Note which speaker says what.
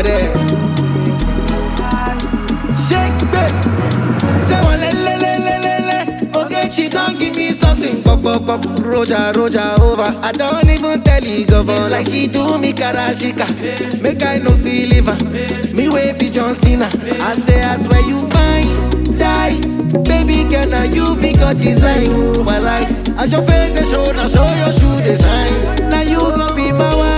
Speaker 1: over there. Shake babe. Say one le le le le le le. Okay, she don't give me something. Pop pop pop. Roja roja over. I don't even tell you govern like she do me karashika. Make I no feel liver. Me way be John Cena. I say I swear you mine. Die. Baby girl, now you be God design. But like, as your face they show, now show your shoe design. Now you gon' be my wife.